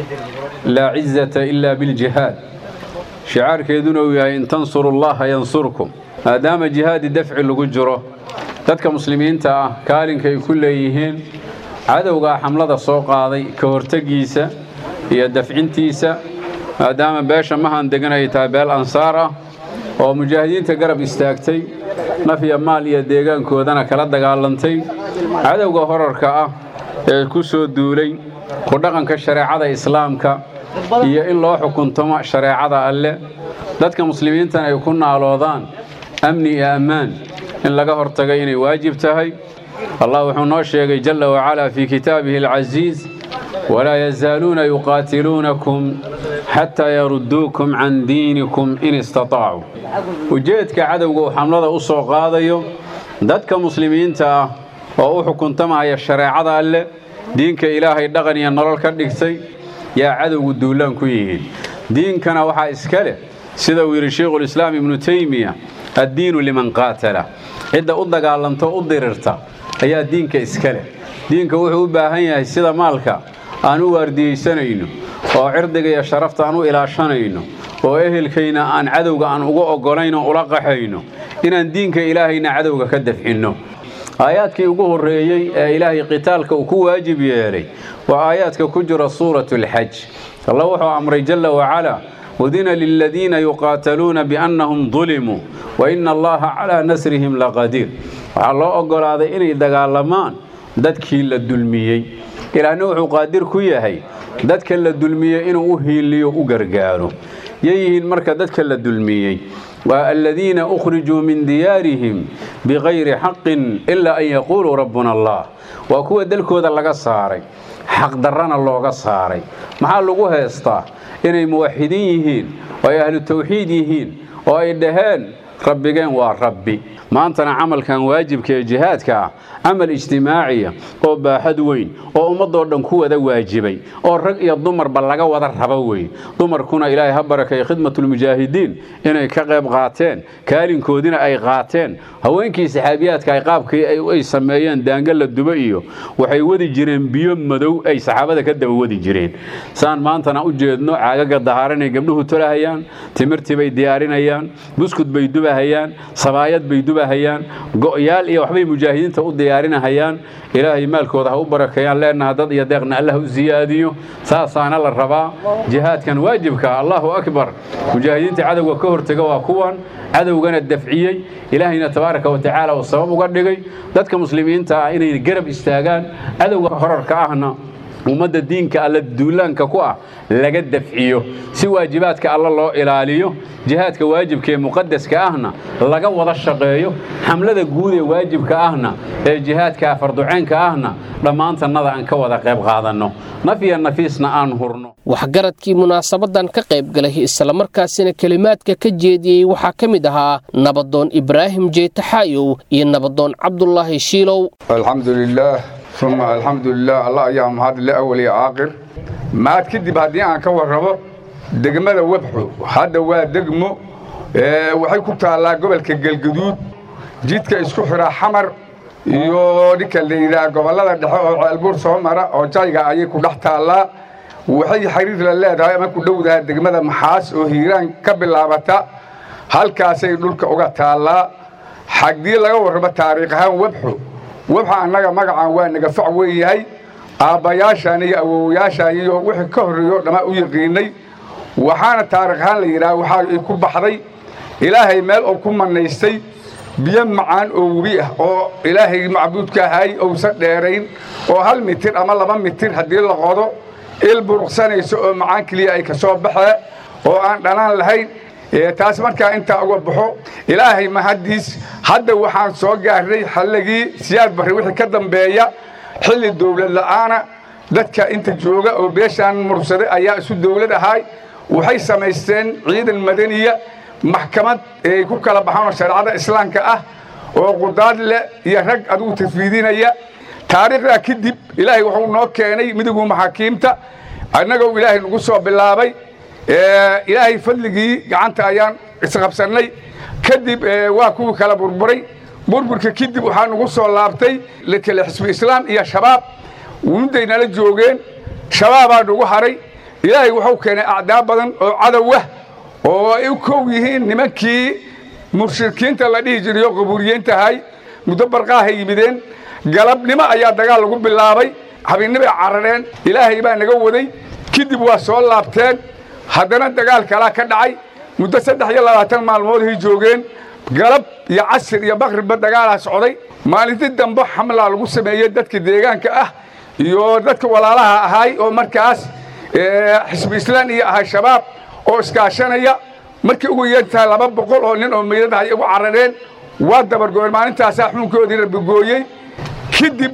laa cizata ilaa biljihaad shicaarkeeduna uu yahay in tansurullaha yansurkum maadaama jihaadi dafci lagu jiro dadka muslimiinta ah kaalinka ay ku leeyihiin cadowgaa xamlada soo qaaday ka hortegiisa iyo dafcintiisa maadaama beesha mahan degan ay tahay beel ansaar ah oo mujaahidiinta garab istaagtay naf iyo maal iyo deegaankoodana kala dagaalantay cadowga horarka ah ee ku soo duulay ku dhaqanka shareecada islaamka iyo in loo xukuntamo shareecada alle dadka muslimiintana ay ku naaloodaan amni iyo ammaan in laga hortagay inay waajib tahay allah wuxuu noo sheegay jalla wacalaa fii kitaabihi alcasiiz walaa yazaaluuna yuqaatiluunakum xataa yarudduukum can diinikum in istataacu ujeedka cadowga uu xamlada u soo qaadayo dadka muslimiinta ah oo u xukuntamaya shareecada alleh diinka ilaahay dhaqan iyo nolol ka dhigtay yaa cadowgu duulaan ku yihiin diinkana waxaa iska leh sida uu yidhi sheikhulislaam ibnu teymiya addiinu liman qaatala cidda u dagaalanto u dirirta ayaa diinka iska leh diinka wuxuu u baahan yahay sida maalka aan u waardiyeysanayno oo cirdiga iyo sharafta aan u ilaashanayno oo ehelkayna aan cadowga aan uga oggolayn oo ula qaxayno inaan diinka ilaahayna cadowga ka dafcinno aayaadkii ugu horreeyey ee ilaahay qitaalka uu ku waajib yeelay waa aayaadka ku jira suuratu alxaj allah wuxuu amray jalla wacalaa udina liladiina yuqaataluuna biannahum dulimuu wa ina allaha calaa nasrihim laqadiir waxaa loo oggolaaday inay dagaalamaan dadkii la dulmiyey ilaahna wuxuu qaadir ku yahay dadka la dulmiyey inuu u hiiliyo u gargaaro yayihiin marka dadka la dulmiyey waa aladiina ukhrijuu min diyaarihim bikayri xaqin ilaa an yaquuluu rabbuna allah waa kuwa dalkooda laga saaray xaqdarrana looga saaray maxaa lagu heestaa inay muwaxidiin yihiin oo ay ahlu tawxiid yihiin oo ay dhaheen rabbigeen waa rabbi maantana camalkan waajibka ee jihaadka ah camal ijtimaaciya oo baaxad weyn oo ummadoo dhan ku wada waajibay oo rag iyo dumarba laga wada rabo wey dumarkuna ilaahay ha barakay khidmatulmujaahidiin inay ka qayb qaateen kaalinkoodina ay qaateen haweenkii saxaabiyaadka ay qaabkii ay sameeyeen daanga la duba iyo waxay wadi jireen biyo madow ay saxaabada ka daba wadi jireen saan maantana u jeedno caagaga dahaaranay gabdhuhu tolahayaan timirtii bay diyaarinayaan buskud bay dubahayaan sabaayad bay dubahayaan go'yaal iyo waxbay mujaahidiinta u diyaarinahayaan ilaahay maalkooda ha u barakeeyaan leenaha dad iyo deeqna allah u siyaadiyo saasaana la rabaa jihaadkan waajibka allahu akbar mujaahidiinta cadowga ka hortega waa kuwan cadowgana dafciyey ilaahayna tabaaraka wa tacaala uu sabab uga dhigay dadka muslimiinta ah inay garab istaagaan cadowga horarka ahna ummadda diinka alla duulaanka ku ah laga dafciyo si waajibaadka alla loo ilaaliyo jihaadka waajibka ee muqadaska ahna laga wada shaqeeyo xamlada guud ee waajibka ahna ee jihaadka farduceenka ahna dhammaantannada aan ka wada qayb qaadanno naf iyo nafiisna aan hurno waxgaradkii munaasabadan ka qayb galay islamarkaasina kelimaadka ka jeediyey waxaa ka mid ahaa nabadoon ibraahim jeetaxaayow iyo nabadoon cabdulaahi shiilow alxamdulilaah uma alxamdulilah allah ayaa mahadle awal iyo caaqir maad kadib haddii aan ka warrabo degmada webxo hadda waa degmo waxay ku taallaa gobolka galgaduud jidka isku xidha xamar iyo ninka la yidhaha gobollada dhexe oo ceelbuur soo mara oo jayga ayay ku dhex taallaa waxay xiriir la leedahay ama ku dhowdaha degmada maxaas oo hiiraan ka bilaabata halkaasay dhulka uga taallaa xagdii laga warramo taariikh ahaan webxo webxa annaga magacan waa naga fac weyn yahay aabbayaashaan iyo awowayaashaan iyo wixii ka horreeyo dhammaa u yaqiinnay waxaana taarikh ahaan la yidhaha waxaa ay ku baxday ilaahay meel uu ku manaystay biyo macaan oo webi ah oo ilaahay macbuudka ahay ousan dheerayn oo hal mitir ama laba mitir haddii la qodo il buruqsanayso oo macaan keliya ay ka soo baxee oo aan dhanaan lahayn taas markaa intaa uga baxo ilaahay mahaddiis hadda waxaan soo gaarnay xalligii siyaad barre wixii ka dambeeya xilli dawlad la'aana dadka inta jooga oo beeshaan mursaday ayaa isu dawlad ahay waxay samaysteen ciidan madaniya maxkamad ay ku kala baxaan oo shareecada islaamka ah oo qudaad leh iyo rag adigu tafwiidinaya taariikhdaa kadib ilaahay wuxuu noo keenay midigu maxaakiimta annagoo ilaahay nagu soo bilaabay ilaahay fadligii gacanta ayaan isqabsannay kadib waa kuwii kala burburay burburka kadib waxaa nagu soo laabtay kale xisbi islaam iyo shabaab wunday nala joogeen shabaabaa nagu haray ilaahay wuxuu keenay acdaa badan oo cadowah oo ay u kow yihiin nimankii mushrikiinta la dhihi jirayo qabuuriyeentahay muddo barqaahay yimideen galabnimo ayaa dagaal lagu bilaabay habeennibay carareen ilaahay baa naga waday kadib waa soo laabteen haddana dagaal kalaa ka dhacay muddo saddex iyo labaatan maalmoodhay joogeen galab iyo casir iyo bakribba dagaalaa socday maalintii dambe xamlaa lagu sameeyey dadka deegaanka ah iyo dadka walaalaha ahay oo markaas xisbi islaan iyo ahay shabaab oo iskaashanaya markii ugu yeertahay laba boqol oo nin oo meydadahay ugu carareen waa dabargooyen maalintaasaa xuunkoodii rabigooyey kadib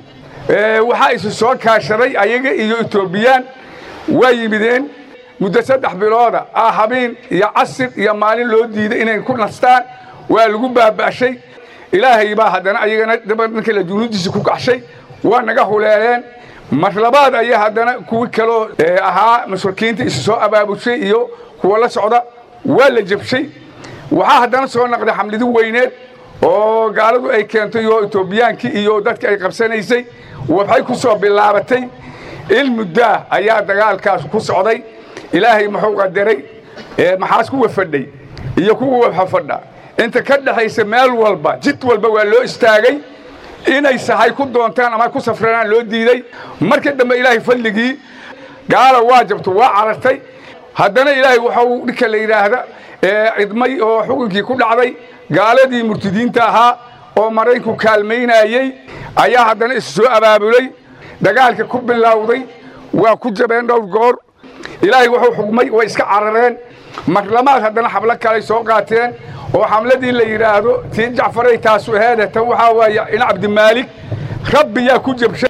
waxaa isu soo kaashaday ayaga iyo etoobiyaan waa yimideen muddo saddex bilooda ah habeen iyo casir iyo maalin loo diiday inay ku nastaan waa lagu baaba'shay ilaahay baa haddana ayagana markii la junuudiisa ku kaxshay waa naga huleeleen mar labaad ayaa haddana kuwi kaloo ahaa mushrikiinta isu soo abaabushay iyo kuwa la socda waa la jabshay waxaa haddana soo naqday xamlidi weyneed oo gaaladu ay keentay oo etoobiyaankii iyo dadka ay qabsanaysay waxay ku soo bilaabatay il muddaa ayaa dagaalkaas ku socday ilaahay muxuu qadaray maxaas kuwa fadhay iyo kuwa wabxa fadha inta ka dhexaysa meel walba jid walba waa loo istaagay inay sahay ku doontaan ama ku safranaan loo diiday markii dambe ilaahay fadligii gaala waa jabto waa carartay haddana ilaahay waxau dhinka la yidhaahda cidmay oo xukunkii ku dhacday gaaladii murtidiinta ahaa oo maraykanku kaalmaynayey ayaa haddana isu soo abaabulay dagaalka ku bilowday waa ku jabeen dhowr goor ilaahay wuxuu xugmay way iska carareen marlamaad haddana xablo kaley soo qaateen oo xamladii la yidhaahdo tii jacfaray taasu aheede tan waxaa waaye in cabdimaalik rabbiyaa ku jabshay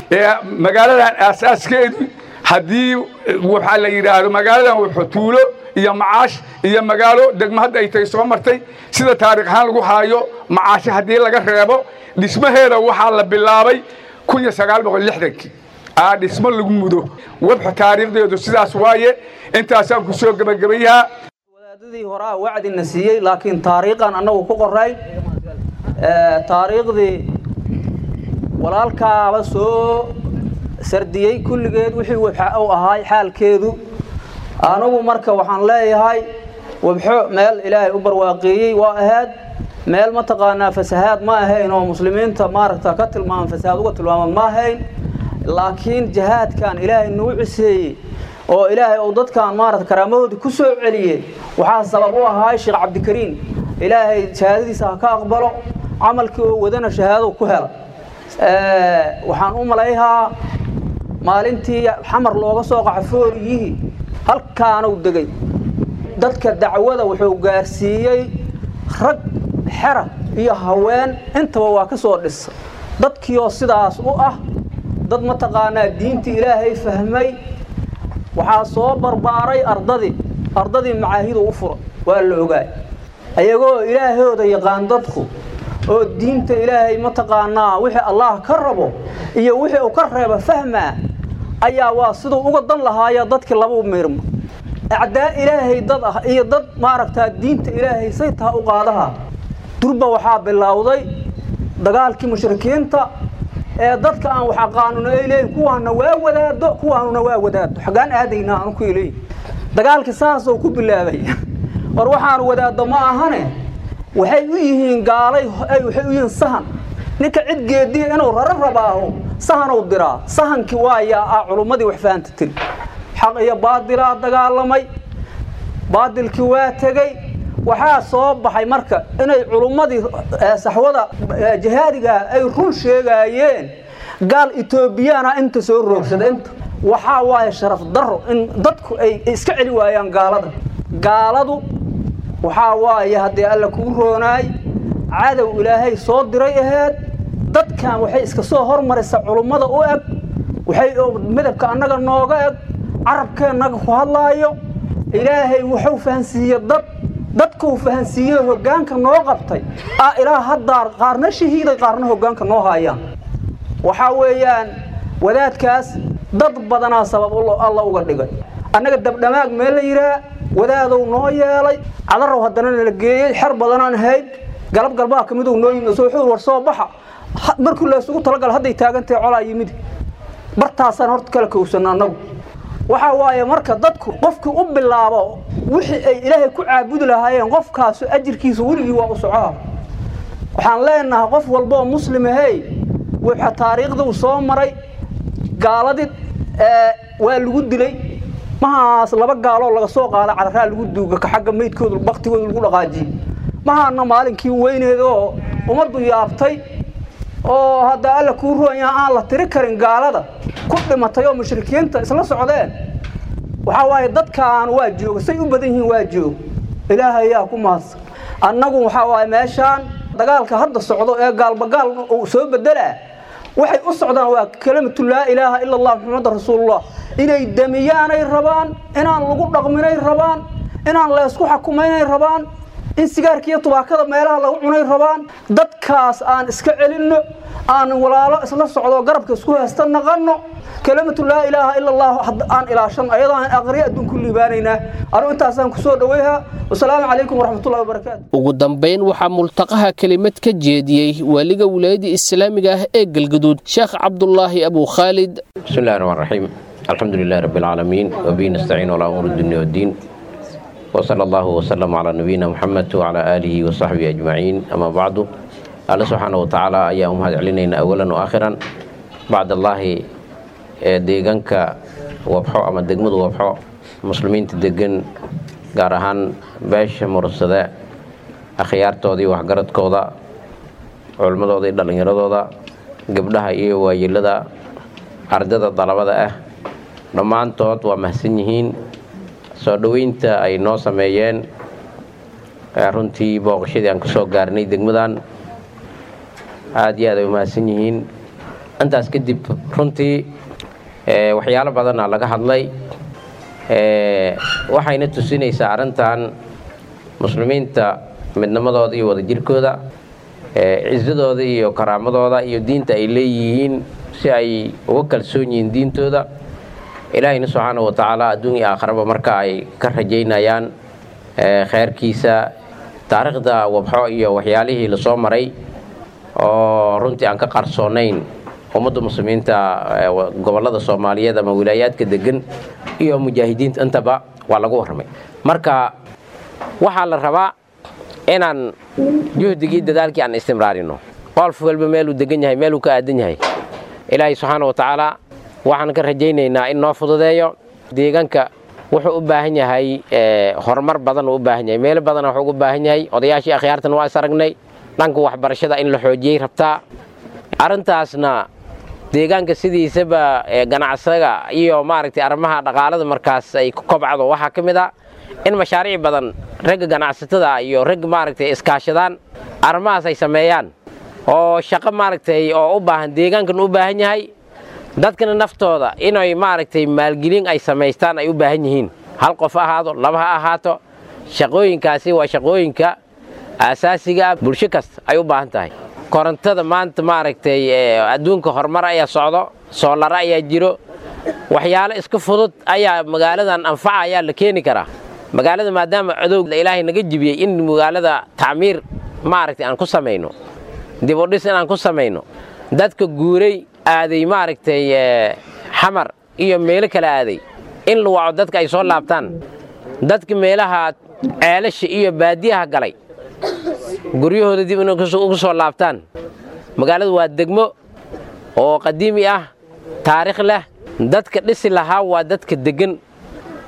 magaaladan aasaaskeedii haddii waxaa la yidhaahdo magaaladan wuxuu tuulo iyo macaash iyo magaalo degmo hadda ay tahay soo martay sida taarikh ahaan lagu haayo macaashe haddii laga reebo dhismaheeda waxaa la bilaabay kun iyo sagaal boqol lixdankii aa dhismo lagu mudo webxa taariikhdeedu sidaas waaye intaasaan ku soo gebagabayahaa wadaadadii horaa wacdina siiyey laakiin taariikhan annagu ku qoray taariikhdii walaalkaaba soo sardiyey kulligeed wixii webxa u ahaay xaalkeedu anigu marka waxaan leeyahay webxo meel ilaahay u barwaaqeeyey waa ahayd meel mataqaanaa fasahaad ma ahayn oo muslimiinta maaragta ka tilmaaman fasahaad uga tilmaaman ma ahayn laakiin jihaadkan ilaahay nagu ciseeyey oo ilaahay uu dadkan maarata karaamahoodii ku soo celiyey waxaa sabab u ahaay sheekh cabdikariin ilaahay shahaadadiisa ha ka aqbalo camalkii oo wadana shahaado ku hela waxaan u malayhaa maalintii xamar looga soo qaco fooriyihii halkaanuu degay dadka dacwada wuxuu gaarsiiyey rag xera iyo haween intaba waa ka soo dhisa dadkiioo sidaas u ah dad mataqaanaa diintii ilaahay fahmay waxaa soo barbaaray ardadii ardadii macaahidu u fura waa la ogaay ayagoo ilaahooda yaqaan dadku oo diinta ilaahay mataqaanaa wixii allaah ka rabo iyo wixii uu ka reeba fahmaa ayaa waa siduu uga dan lahaaya dadkii laba u miirmo acdaa ilaahay dad ah iyo dad maaragtaa diinta ilaahay say taha u qaadaha durba waxaa bilowday dagaalkii mushrikiinta ee dadka aan wax aqaanuna ay leeyihin kuwaana waa wadaado kuwaanuna waa wadaado xaggaan aadaynaa aanu ku leeyihin dagaalkii saasoo ku bilaabay war waxaanu wadaado ma ahane waxay u yihiin gaalay waxay u yihiin sahan ninka cid geediya inuu raro rabaaho sahanuu diraa sahankii waayaa ah culummadii wax fahanta tiri xaq iyo baadilaa dagaalamay baadilkii waa tegey waxaa soo baxay marka inay culummadii saxwada jihaadiga ay run sheegaayeen gaal etoobiyana inta soo roogsada inta waxaa waaye sharaf daro in dadku ay iska celi waayaan gaalada gaaladu waxaa waaye haddii alla kuu roonaay cadow ilaahay soo diray aheed dadkan waxay iska soo hormaraysa culummada u eg waxay midabka annaga nooga eg carabkeennaga ku hadlaayo ilaahay wuxuu fahansiiye dad dadkuu fahansiiyey hoggaanka noo qabtay ah ilaa haddaa qaarna shahiiday qaarna hoggaanka noo haayaan waxaa weeyaan wadaadkaas dad badanaa sabab alla uga dhigay annaga dabdhamaag meel la yidhaah wadaadow noo yeelay cadarow haddana nala geeyey xer badanaan hayd galab galbaha ka miduu noo yimid soo xuur war soo baxa markii la isugu talagala hadday taagantahay colaa yimid bartaasaan horta kala kowsanna annagu waxaa waaye marka dadku qofkii u bilaabo wixii ay ilaahay ku caabudi lahaayeen qofkaasu ajirkiisa weligii waa u socoha waxaan leenahay qof walba oo muslim ahey wuxa taariikhda uu soo maray gaaladii waa lagu dilay mahaas laba gaaloo laga soo qaada cadaraa lagu duuga ka xagga meydkooda baktigooda lagu dhaqaajiyey mahaana maalinkii weyneed oo ummaddu yaabtay oo hadda alla kuu roonyaa aan la tiri karin gaalada ku dhimatay oo mushrikiinta isla socdeen waxaa waaye dadkaan waa jooga say u badan yihiin waa joog ilaahay ayaa ku mahadsan annagu waxaa waaye meeshaan dagaalka hadda socdo ee gaalbagaal uu soo bedelaa waxay u socdaan waa kalimatu laa ilaaha ila allah maxamed rasuulullah inay damiyaanay rabaan inaan lagu dhaqminay rabaan inaan laysku xukumaynay rabaan in sigaarka iyo tubaakada meelaha lagu cunay rabaan dadkaas aan iska celinno aan walaalo isla socdo garabka isku haysta naqanno kalimatu laa ilaaha ila allah aan ilaashan ayadoo aan aqriya adduun ku liibaanaynaa anigu intaasaan kusoo dhaweyha wasalaamu calaykum waraxmatullahi wabarakaatu ugu dambayn waxaa multaqaha kelimad ka jeediyey waaliga wilaayada islaamiga ah ee galgaduud sheekh cabdulaahi abu khaalid بسم الله الرحمن الرحيم الحمد لله رب العالمين وبه نستعين على امور الدنيا والدين وصلى الله وسلم على نبينا محمد وعلى اله وصحبه اجمعين اما بعد الله سبحانه وتعالى ايا امهد علينا اولا واخرا بعد الله deegaanka wabxo ama degmadu wabxo muslimiinta degan gaar ahaan beesha mursade akhyaartoodii waxgaradkooda culimmadooda iyo dhallinyaradooda gabdhaha iyo waayeelada ardada dalabada ah dhammaantood waa mahadsan yihiin soo dhoweynta ay noo sameeyeen runtii booqashadii aan ka soo gaarnay degmadan aada iyo aad ay u mahadsan yihiin intaas kadib runtii waxyaalo badana laga hadlay waxayna tusinaysaa arrintan muslimiinta midnimadooda iyo wadajirkooda cisadooda iyo karaamadooda iyo diinta ay leeyihiin si ay uga kalsoon yihiin diintooda ilaahayna subxaana wa tacaala adduun iyo aakharaba marka ay ka rajaynayaan kheyrkiisa taariikhda wabxo iyo waxyaalihii lasoo maray oo runtii aan ka qarsoonayn ummadda muslimiinta gobollada soomaaliyeed ama wilaayaadka degan iyo mujaahidiinta intaba waa lagu warramay marka waxaa la rabaa inaan juhdigii dadaalkii aan istimraarino qof walba meeluu degan yahay meeluu ka aadan yahay ilaahay subxaana wa tacaala waxaan ka rajaynaynaa in noo fududeeyo deegaanka wuxuu u baahan yahay horumar badan uu u baahan yahay meelo badana wuxuu ugu baahan yahay odayaashii akhyaartan waa is aragnay dhanka waxbarashada in la xoojiyey rabtaa arrintaasna deegaanka sidiisaba ganacsaga iyo maaragtay arrimaha dhaqaalada markaas ay ku kobcdo waxaa ka mid a in mashaariic badan ragga ganacsatada iyo ragga maaragtay iskaashadaan arrimahaas ay sameeyaan oo shaqo maaragtay oo u baahan deegaankan u baahan yahay dadkana naftooda inay maaragtay maalgelin ay samaystaan ay u baahan yihiin hal qof ha ahaado laba ha ahaato shaqooyinkaasi waa shaqooyinka aasaasiga ah bulsho kasta ay u baahan tahay korontada maanta maaragtay adduunka horumar ayaa socdo soolaro ayaa jiro waxyaalo iska fudud ayaa magaaladan anfaca ayaa la keeni karaa magaalada maadaama codow ilaahay naga jibiyey in magaalada tacmiir maaragtay aan ku samayno dib u dhis inaan ku samayno dadka guuray aaday maaragtay xamar iyo meelo kale aaday in la waco dadka ay soo laabtaan dadka meelaha ceelasha iyo baadiyaha galay guryahooda dib in ugu soo laabtaan magaaladu waa degmo oo qadiimi ah taariikh leh dadka dhisi lahaa waa dadka deggan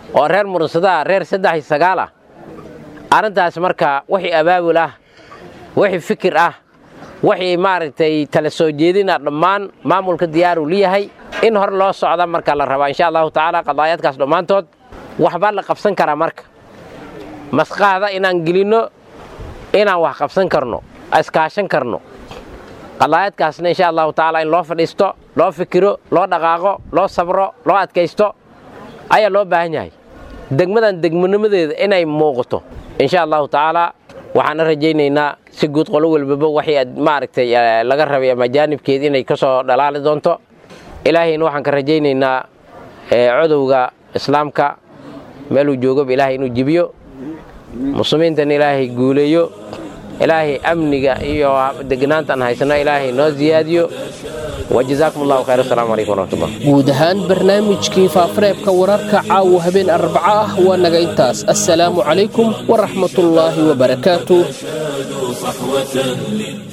oo reer murunsadaha reer saddex iyo sagaal ah arrintaas marka wixii abaabul ah wixii fikir ah wixii maaragtay tala soo jeedina dhammaan maamulka diyaaruu leeyahay in hor loo socda marka la rabaa insha allahu tacaala qadaayaadkaas dhammaantood waxbaa la qabsan karaa marka masqaada inaan gelinno inaan wax qabsan karno iskaashan karno qadaayaadkaasna insha allahu tacaala in loo fadhiisto loo fikiro loo dhaqaaqo loo sabro loo adkaysto ayaa loo baahan yahay degmadan degmanimadeeda inay muuqato insha allahu tacaala waxaana rajaynaynaa si guud qolo walbaba waxay maaragtay laga rabay ama jaanibkeed inay ka soo dhalaali doonto ilaahayna waxaan ka rajaynaynaa codowga islaamka meeluu joogaba ilaahay inuu jibiyo muslimiintana ilaahay guuleeyo ilaahay amniga iyo degnaantaan haysano ilaahay noo ziyaadiyo wajazaakum allahu khayr asalaamu calaykum waraxmatullah guud ahaan barnaamijkii faafareebka wararka caawa habeen arbaco ah waa naga intaas assalaamu calaykum waraxmatullaahi wabarakaatu صحوة للدين